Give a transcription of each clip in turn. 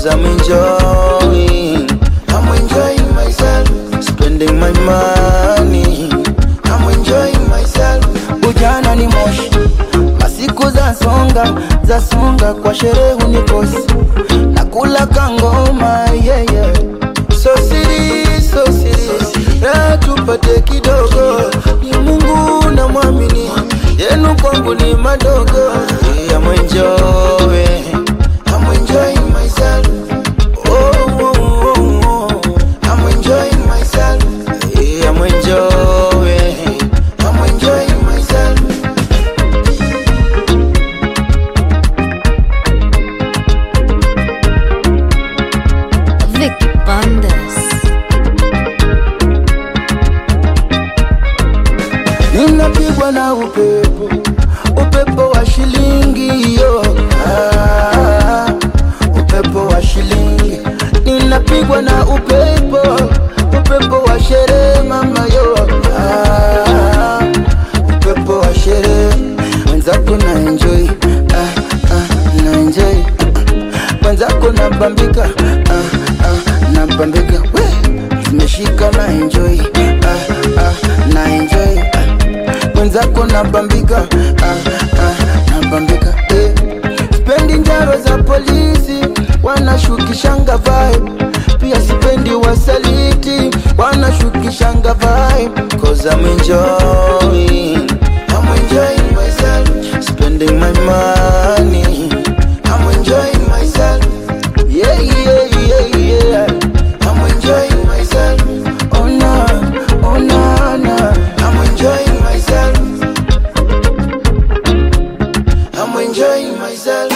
Cause I'm enjoying, I'm enjoying myself, spending my money, I'm enjoying myself. Ujana ni moshi, masiku za songa za songa, kwa sherehe unikosi, nakula kangoma yeah, yeah. So serious, so serious, na tupate kidogo, ni Mungu na mwamini, yenu kwangu ni madogo. Yeah, I'm enjoying, I'm enjoying myself. Oh, oh, oh, oh. I'm enjoying myself. Yeah, I'm enjoying, I'm enjoying myself. Vicky Bandes. Ninapigwa na upepo, upepo wa shilingi yo. Ah, upepo wa shilingi. Ninapigwa na upepo, upepo wa sherehe mama yo. Ah, upepo wa sherehe. Mwenzako na enjoy, ah, ah, na enjoy. Mwenzako na bambika, ah, ah, na bambika. We, zimeshika na enjoy, ah, ah, na enjoy. Ah mwenzako nabambika ah, ah, nabambika eh. Sipendi njaro za polisi wanashukishanga vibe, pia sipendi wasaliti wanashukishanga vibe. Cause I'm enjoying, I'm enjoying myself, spending my money, I'm enjoying myself. Yeah, yeah, yeah, yeah. I'm enjoying myself. Oh no, oh no, no. I'm enjoying myself. I'm enjoying myself.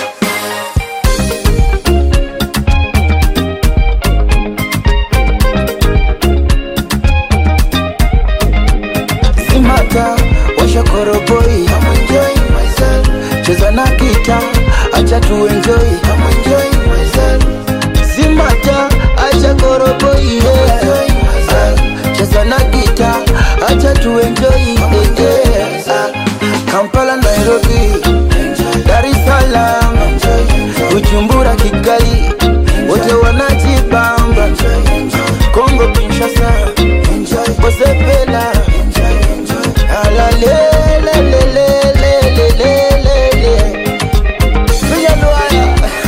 Simata, washa koroboi. I'm enjoying myself. Cheza na kita, acha tu enjoy. I'm enjoying myself. Simata, acha koroboi. Yeah. Ah, Cheza na kita, acha tu enjoy. Yeah, yeah. Ah, Kampala, Nairobi, Dar es Salaam, Bujumbura, Kigali, wote wanajibamba. Kongo, Kinshasa, Bosepela, ala le le le le le le le le le. Piga luaya.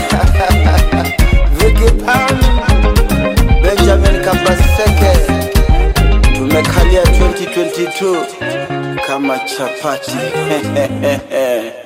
Vicky Pam, Benjamin Kabaseke, tumekalia 2022 kama chapati